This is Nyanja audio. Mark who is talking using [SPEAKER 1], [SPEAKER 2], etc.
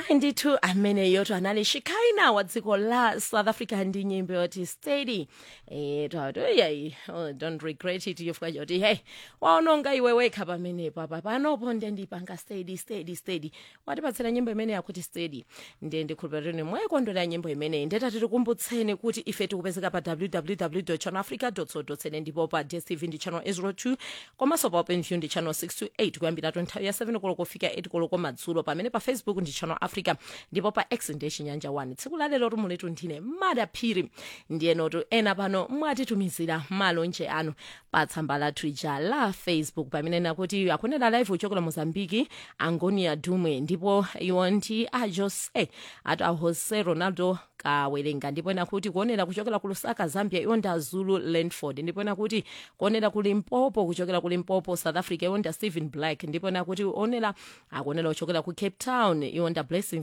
[SPEAKER 1] hayi ndithu ameneyoto anali shikaina wa dziko la south africa ndi nyimbo yoti steady eh twati yeyi oh, don't regret it yofika yoti hey waononga iwe wekha pamenepo apa panopo nde ndipanga steady steady steady watipatsira nyimbo imene yakuti steady ndiye ndikhulupirira mwayikondwera nyimbo imeneyi ndetati tikumbutseni kuti ife tikupezeka pa www channelafrica co za ndipo pa dstv ndi channel 02 komanso pa openview ndi channel 628 kuyambira nthawi ya 7 koloko kufika 8 koloko madzulo pamene pa facebook ndi channel africa ndipo pa x ndiye chinyanja 1 tsiku lalero tumuletu ndine madaphiri ndiyenotu ena pano mwatitumizira malonje anu pa tsamba lathu ija la facebook pamene nakuti akunena live uchokera mozambiki angonia dumwe ndipo iwo ndi a jose ati a jose ronaldo kawerenga ndipo nakuti kuonera kuchokera ku lusaka zambia iwo ndi azulu landford ndipo nakuti kuonera ku limpopo kuchokera ku limpopo south africa iwo ndi stephen black ndipo nakuti onera akuonera kuchokera ku cape town iwo ndi blessing